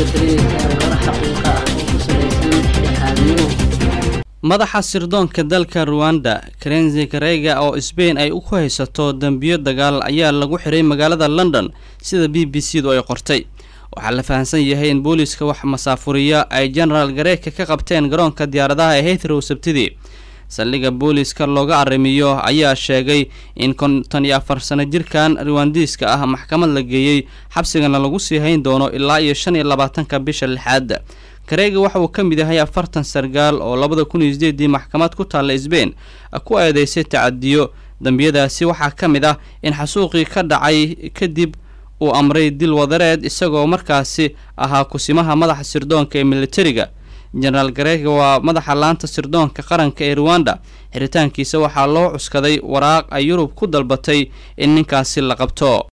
soo talinaysaa warar xaqiiqa ah oo ku salaysan dhexdhexaadnimo madaxa sirdoonka dalka ruwanda karenzi karega oo sbain ay ku haysato dembiyo dagaal ayaa lagu xiray magaalada london sida b b c du ay qortay waxaa la fahamsan yahay in booliiska wax masaafuriya ay genaraal gareeka ka qabteen garoonka diyaaradaha ee heathrow sabtidii saldhigga booliiska looga arrimiyo ayaa sheegay in konton iyo afar sano jirkan ruwandiiska ah maxkamad la geeyey xabsigana lagu sii hayn doono ilaa iyo shan iyo labaatanka bisha lixaad kareega waxa uu ka mid yahay afartan sargaal oo labada kun iyo sideedii maxkamad ku taalla sbain ku eedeysay tacadiyo dambiyadaasi waxaa ka mid ah in xasuuqii ka dhacay kadib uu amray dil wadareed isagoo markaasi ahaa kusimaha madaxa sirdoonka ee militariga jenaraal gareega waa madaxa laanta sirdoonka qaranka ee ruwanda xiritaankiisa waxaa loo cuskaday waraaq ay yurub ku dalbatay in ninkaasi la qabto